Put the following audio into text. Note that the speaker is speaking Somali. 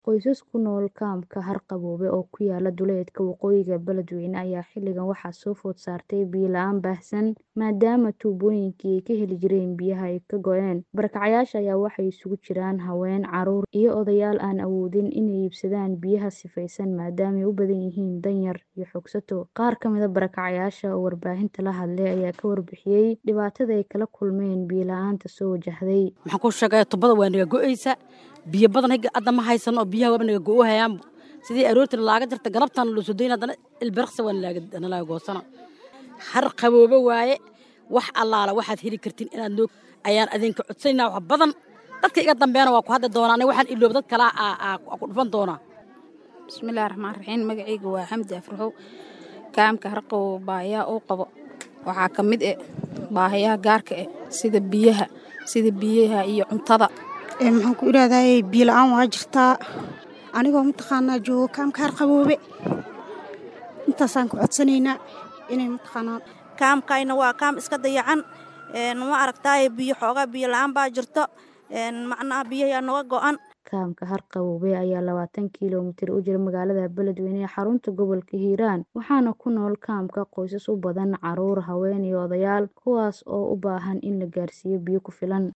Qoysas ku nool kaamka Harqabowge oo ku yaala duleedka waqooyiga Beledweyne ayaa xilligan waxaa soo food saartay biyo la'aan baahsan maadaama tuubooyinkii ay ka heli jireen biyaha ay ka go'een. Barakacayaasha ayaa waxay isugu jiraan haween, carruur iyo odayaal aan awoodin inay iibsadaan biyaha sifaysan maadaama ay u badan yihiin danyar iyo xoogsato. Qaar ka mid ah barakacayaasha oo warbaahinta la hadlay ayaa ka warbixiyay dhibaatada ay kala kulmeen biyo la'aanta soo wajahday. Maxaan kuu sheegay tubada waa naga go'aysa biyo badan hadda ma haysano oo biyaha waaba naga go'o hayaan sidii aroortii laaga jirta galabtaan loo soo dayn haddana ilbirqsi waa nalaga goosana Harqabowge waaye wax allaala waxaad heli kartiin inaad noo ayaan adinka codsanayna wax badan dadka iga dambeena waa ku hadli doonaa aniga waxaan iloob dad kale aa ku dhufan doonaa bismillaahi raxmaan raxiim magacayga waa xamdi afraxow kaamka harqabowge baahiyaha uu qabo waxaa ka mid eh baahiyaha gaarka eh sida biyaha sida biyaha iyo cuntada maxaan ku idhaahdaye biyo la'aan waa jirtaa anigoo mataqaanaa joogo kaamka harqabowge intaasaan ku codsanaynaa inay mataqaanaa kaamkayna waa kaam iska dayacan ma aragtaaye biyo xoogaa biyo la'aan baa jirto macnaha biyaha naga go'an kaamka Harqabowge ayaa labaatan kiiloomitir u jira magaalada Beledweyne ee xarunta gobolka Hiiraan waxaana ku nool kaamka qoysas u badan carruur, haween iyo odayaal kuwaas oo u baahan in la gaarsiiyo biyo ku filan.